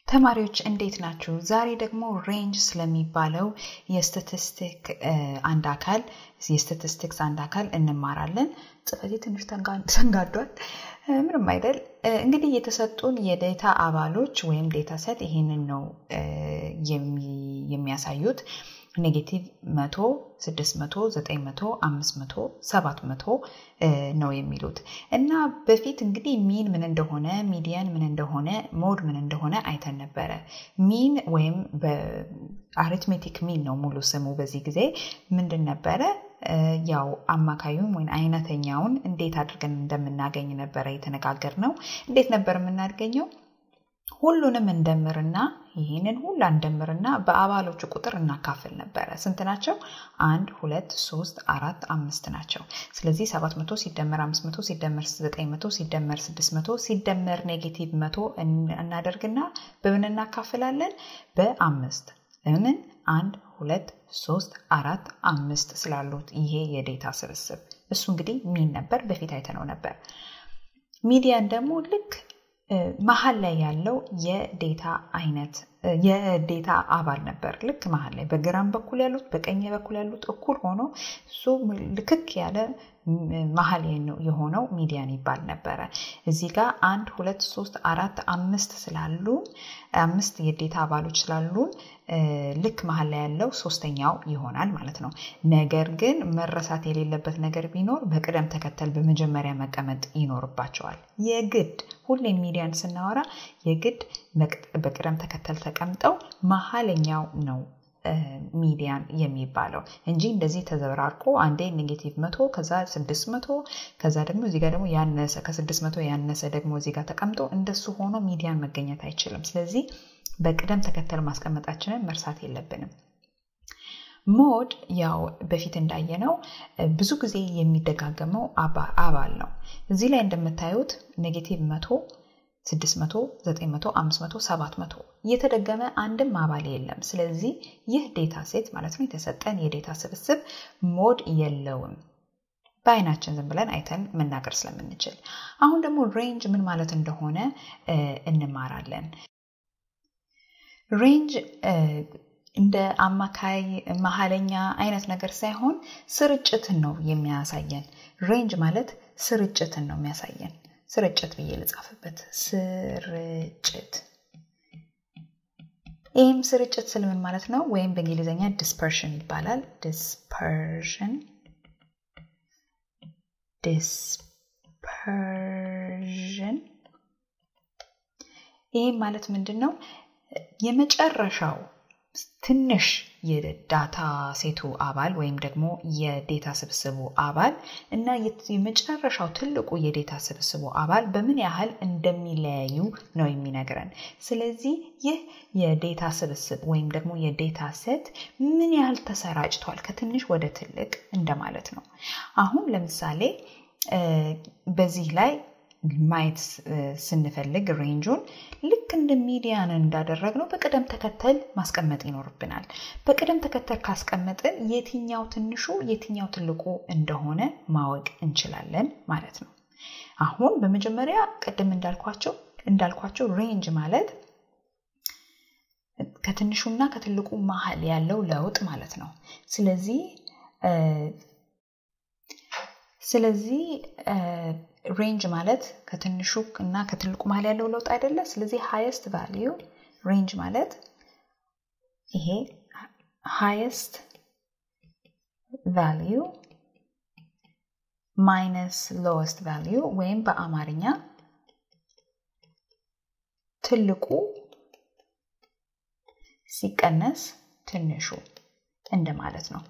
ተማሪዎች እንዴት ናችሁ? ዛሬ ደግሞ ሬንጅ ስለሚባለው የስታቲስቲክ አንድ አካል የስታቲስቲክስ አንድ አካል እንማራለን። ጽፈቴ ትንሽ ተንጋዷል። ምንም አይደል። እንግዲህ የተሰጡን የዴታ አባሎች ወይም ዴታ ሰት ይሄንን ነው የሚያሳዩት። ኔጌቲቭ መቶ ስድስት መቶ ዘጠኝ መቶ አምስት መቶ ሰባት መቶ ነው የሚሉት እና በፊት እንግዲህ ሚን ምን እንደሆነ ሚዲያን ምን እንደሆነ ሞድ ምን እንደሆነ አይተን ነበረ። ሚን ወይም በአሪትሜቲክ ሚን ነው ሙሉ ስሙ። በዚህ ጊዜ ምንድን ነበረ? ያው አማካዩን ወይም አይነተኛውን እንዴት አድርገን እንደምናገኝ ነበረ የተነጋገር ነው። እንዴት ነበር የምናገኘው? ሁሉንም እንደምርና ይህንን ሁላ እንደምርና በአባሎቹ ቁጥር እናካፍል ነበረ። ስንት ናቸው? አንድ ሁለት ሶስት አራት አምስት ናቸው። ስለዚህ ሰባት መቶ ሲደመር አምስት መቶ ሲደመር ዘጠኝ መቶ ሲደመር ስድስት መቶ ሲደመር ኔጌቲቭ መቶ እናደርግና በምን እናካፍላለን? በአምስት ለምን አንድ ሁለት ሶስት አራት አምስት ስላሉት ይሄ የዴታ ስብስብ እሱ እንግዲህ ሚን ነበር። በፊት አይተነው ነበር። ሚዲያን ደግሞ ልክ መሀል ላይ ያለው የዴታ አይነት የዴታ አባል ነበር። ልክ መሀል ላይ በግራም በኩል ያሉት በቀኝ በኩል ያሉት እኩል ሆኖ እሱ ልክክ ያለ መሀል የሆነው ሚዲያን ይባል ነበረ። እዚህ ጋር አንድ ሁለት ሶስት አራት አምስት ስላሉ አምስት የዴታ አባሎች ስላሉን ልክ መሀል ላይ ያለው ሶስተኛው ይሆናል ማለት ነው። ነገር ግን መረሳት የሌለበት ነገር ቢኖር በቅደም ተከተል በመጀመሪያ መቀመጥ ይኖርባቸዋል። የግድ ሁሌም ሚዲያን ስናወራ የግድ በቅደም ተከተል ተቀምጠው መሀለኛው ነው ሚዲያን የሚባለው እንጂ እንደዚህ ተዘበራርቆ አንዴ ኔጌቲቭ መቶ ከዛ ስድስት መቶ ከዛ ደግሞ እዚህ ጋር ደግሞ ያነሰ ከስድስት መቶ ያነሰ ደግሞ እዚህ ጋር ተቀምጦ እንደሱ ሆኖ ሚዲያን መገኘት አይችልም። ስለዚህ በቅደም ተከተል ማስቀመጣችንን መርሳት የለብንም። ሞድ ያው በፊት እንዳየነው ብዙ ጊዜ የሚደጋገመው አባል ነው። እዚህ ላይ እንደምታዩት ኔጌቲቭ መቶ 600፣ 900፣ 500፣ 700 እየተደገመ አንድም አባል የለም። ስለዚህ ይህ ዴታ ሴት ማለት ነው የተሰጠን የዴታ ስብስብ ሞድ የለውም። በአይናችን ዝም ብለን አይተን መናገር ስለምንችል አሁን ደግሞ ሬንጅ ምን ማለት እንደሆነ እንማራለን። ሬንጅ እንደ አማካይ መሀለኛ አይነት ነገር ሳይሆን ስርጭትን ነው የሚያሳየን። ሬንጅ ማለት ስርጭትን ነው የሚያሳየን። ስርጭት ብዬ ልጻፍበት። ስርጭት ይህም ስርጭት ስል ምን ማለት ነው? ወይም በእንግሊዝኛ ዲስፐርሽን ይባላል። ዲስፐርሽን ዲስፐርሽን ይህም ማለት ምንድን ነው? የመጨረሻው ትንሽ የዳታ ሴቱ አባል ወይም ደግሞ የዴታ ስብስቡ አባል እና የመጨረሻው ትልቁ የዴታ ስብስቡ አባል በምን ያህል እንደሚለያዩ ነው የሚነግረን። ስለዚህ ይህ የዴታ ስብስብ ወይም ደግሞ የዴታ ሴት ምን ያህል ተሰራጭቷል ከትንሽ ወደ ትልቅ እንደማለት ነው። አሁን ለምሳሌ በዚህ ላይ ማየት ስንፈልግ ሬንጁን ልክ እንደ ሚዲያን እንዳደረግነው በቅደም ተከተል ማስቀመጥ ይኖርብናል። በቅደም ተከተል ካስቀመጥን የትኛው ትንሹ የትኛው ትልቁ እንደሆነ ማወቅ እንችላለን ማለት ነው። አሁን በመጀመሪያ ቅድም እንዳልኳቸው እንዳልኳቸው ሬንጅ ማለት ከትንሹና ከትልቁ መሀል ያለው ለውጥ ማለት ነው። ስለዚህ ስለዚህ ሬንጅ ማለት ከትንሹ እና ከትልቁ መሀል ያለው ለውጥ አይደለ? ስለዚህ ሃይስት ቫሊዩ ሬንጅ ማለት ይሄ ሃይስት ቫሊዩ ማይነስ ሎወስት ቫሊዩ ወይም በአማርኛ ትልቁ ሲቀነስ ትንሹ እንደማለት ነው።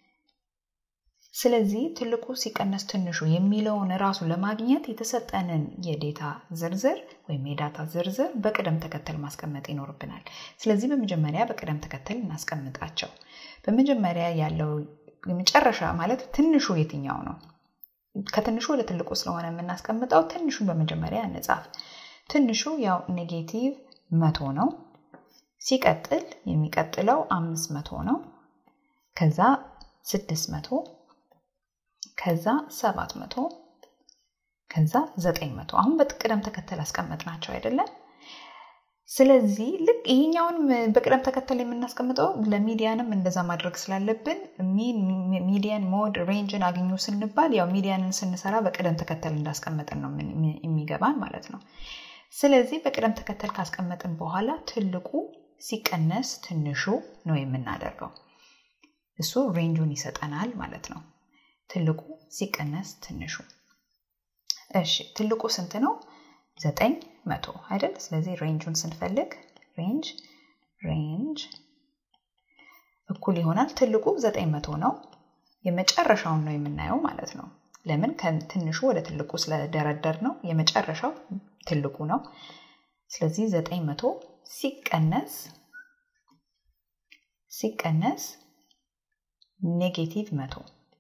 ስለዚህ ትልቁ ሲቀነስ ትንሹ የሚለውን ራሱ ለማግኘት የተሰጠንን የዴታ ዝርዝር ወይም የዳታ ዝርዝር በቅደም ተከተል ማስቀመጥ ይኖርብናል። ስለዚህ በመጀመሪያ በቅደም ተከተል እናስቀምጣቸው። በመጀመሪያ ያለው የመጨረሻ ማለት ትንሹ የትኛው ነው? ከትንሹ ወደ ትልቁ ስለሆነ የምናስቀምጠው ትንሹን በመጀመሪያ እንጻፍ። ትንሹ ያው ኔጌቲቭ መቶ ነው። ሲቀጥል የሚቀጥለው አምስት መቶ ነው። ከዛ ስድስት መቶ ከዛ ሰባት መቶ ከዛ ዘጠኝ መቶ አሁን በቅደም ተከተል አስቀመጥናቸው አይደለም። ስለዚህ ልክ ይሄኛውን በቅደም ተከተል የምናስቀምጠው ለሚዲያንም እንደዛ ማድረግ ስላለብን ሚዲያን ሞድ ሬንጅን አግኙ ስንባል ያው ሚዲያንን ስንሰራ በቅደም ተከተል እንዳስቀመጥን ነው የሚገባን ማለት ነው። ስለዚህ በቅደም ተከተል ካስቀመጥን በኋላ ትልቁ ሲቀነስ ትንሹ ነው የምናደርገው። እሱ ሬንጁን ይሰጠናል ማለት ነው። ትልቁ ሲቀነስ ትንሹ። እሺ ትልቁ ስንት ነው? ዘጠኝ መቶ አይደል? ስለዚህ ሬንጁን ስንፈልግ ሬንጅ ሬንጅ እኩል ይሆናል ትልቁ ዘጠኝ መቶ ነው። የመጨረሻውን ነው የምናየው ማለት ነው። ለምን ከትንሹ ወደ ትልቁ ስለደረደር ነው። የመጨረሻው ትልቁ ነው። ስለዚህ ዘጠኝ መቶ ሲቀነስ ሲቀነስ ኔጌቲቭ መቶ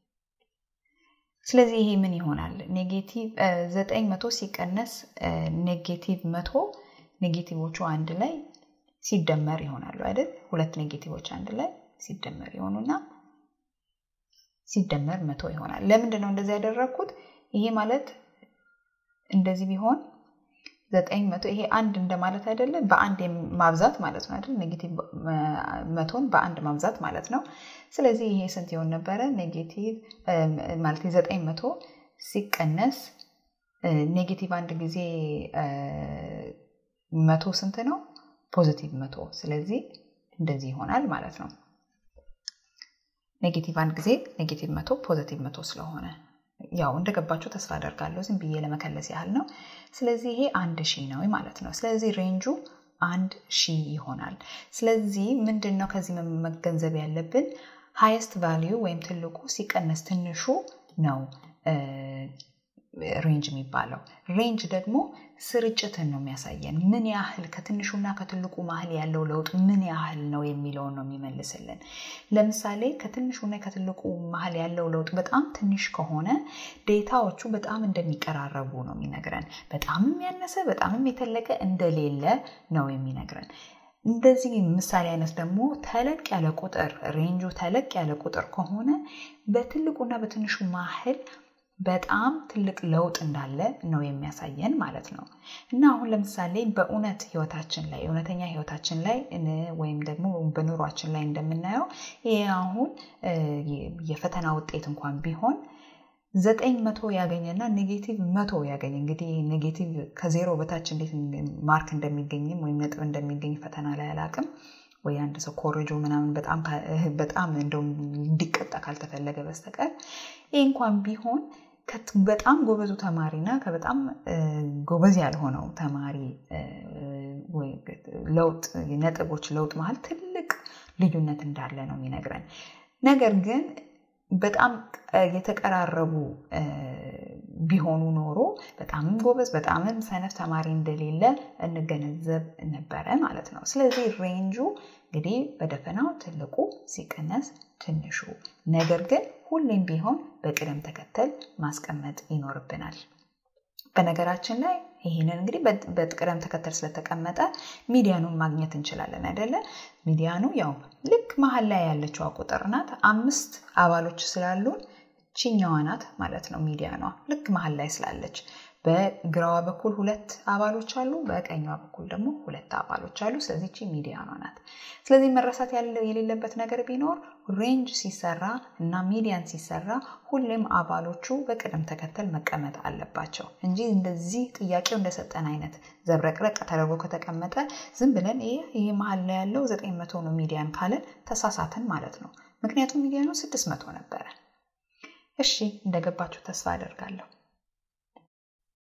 ስለዚህ ይሄ ምን ይሆናል? ኔጌቲቭ ዘጠኝ መቶ ሲቀነስ ኔጌቲቭ መቶ ኔጌቲቮቹ አንድ ላይ ሲደመር ይሆናሉ አይደል? ሁለት ኔጌቲቮች አንድ ላይ ሲደመር ይሆኑና ሲደመር መቶ ይሆናል። ለምንድን ነው እንደዚህ ያደረግኩት? ይሄ ማለት እንደዚህ ቢሆን ዘጠኝ መቶ ይሄ አንድ እንደማለት አይደለም፣ በአንድ ማብዛት ማለት ነው አይደል? ኔጌቲቭ መቶን በአንድ ማብዛት ማለት ነው። ስለዚህ ይሄ ስንት ይሆን ነበረ? ኔጌቲቭ ማለት ዘጠኝ መቶ ሲቀነስ ኔጌቲቭ አንድ ጊዜ መቶ ስንት ነው? ፖዚቲቭ መቶ። ስለዚህ እንደዚህ ይሆናል ማለት ነው። ኔጌቲቭ አንድ ጊዜ ኔጌቲቭ መቶ ፖዚቲቭ መቶ ስለሆነ ያው እንደገባችሁ ተስፋ አደርጋለሁ። ዝም ብዬ ለመከለስ ያህል ነው። ስለዚህ ይሄ አንድ ሺህ ነው ማለት ነው። ስለዚህ ሬንጁ አንድ ሺህ ይሆናል። ስለዚህ ምንድን ነው ከዚህ መገንዘብ ያለብን ሃይስት ቫሊዩ ወይም ትልቁ ሲቀነስ ትንሹ ነው ሬንጅ የሚባለው። ሬንጅ ደግሞ ስርጭትን ነው የሚያሳየን። ምን ያህል ከትንሹና ከትልቁ መሀል ያለው ለውጥ ምን ያህል ነው የሚለውን ነው የሚመልስልን። ለምሳሌ ከትንሹና ከትልቁ መሀል ያለው ለውጥ በጣም ትንሽ ከሆነ ዴታዎቹ በጣም እንደሚቀራረቡ ነው የሚነግረን። በጣምም ያነሰ በጣምም የተለቀ እንደሌለ ነው የሚነግረን። እንደዚህ ምሳሌ አይነት ደግሞ ተለቅ ያለ ቁጥር ሬንጁ ተለቅ ያለ ቁጥር ከሆነ በትልቁና በትንሹ መሀል በጣም ትልቅ ለውጥ እንዳለ ነው የሚያሳየን ማለት ነው። እና አሁን ለምሳሌ በእውነት ህይወታችን ላይ እውነተኛ ህይወታችን ላይ ወይም ደግሞ በኑሯችን ላይ እንደምናየው ይህ አሁን የፈተና ውጤት እንኳን ቢሆን ዘጠኝ መቶ ያገኘና ኔጌቲቭ መቶ ያገኝ እንግዲህ ኔጌቲቭ ከዜሮ በታች እንዴት ማርክ እንደሚገኝም ወይም ነጥብ እንደሚገኝ ፈተና ላይ አላቅም ወይ አንድ ሰው ኮረጆ ምናምን በጣም እንደውም እንዲቀጣ ካልተፈለገ በስተቀር ይህ እንኳን ቢሆን በጣም ጎበዙ ተማሪና ከበጣም ጎበዝ ያልሆነው ተማሪ ለውጥ ነጥቦች ለውጥ መሀል ትልቅ ልዩነት እንዳለ ነው የሚነግረን። ነገር ግን በጣም የተቀራረቡ ቢሆኑ ኖሮ በጣምም ጎበዝ በጣምም ሰነፍ ተማሪ እንደሌለ እንገነዘብ ነበረ ማለት ነው። ስለዚህ ሬንጁ እንግዲህ በደፈናው ትልቁ ሲቀነስ ትንሹ፣ ነገር ግን ሁሌም ቢሆን በቅደም ተከተል ማስቀመጥ ይኖርብናል። በነገራችን ላይ ይህንን እንግዲህ በቅደም ተከተል ስለተቀመጠ ሚዲያኑን ማግኘት እንችላለን አይደለ? ሚዲያኑ ያው ልክ መሀል ላይ ያለችዋ ቁጥር ናት። አምስት አባሎች ስላሉን ቺኛዋ ናት ማለት ነው ሚዲያኗ ልክ መሀል ላይ ስላለች። በግራዋ በኩል ሁለት አባሎች አሉ፣ በቀኛዋ በኩል ደግሞ ሁለት አባሎች አሉ። ስለዚህ ቺ ሚዲያኗ ናት። ስለዚህ መረሳት የሌለበት ነገር ቢኖር ሬንጅ ሲሰራ እና ሚዲያን ሲሰራ ሁሌም አባሎቹ በቅደም ተከተል መቀመጥ አለባቸው እንጂ እንደዚህ ጥያቄው እንደሰጠን አይነት ዘብረቅረቅ ተደርጎ ከተቀመጠ ዝም ብለን ይህ ይህ መሀል ላይ ያለው ዘጠኝ መቶ ነው ሚዲያን ካለን ተሳሳትን ማለት ነው። ምክንያቱም ሚዲያኑ ስድስት መቶ ነበረ። እሺ እንደገባችሁ ተስፋ አደርጋለሁ።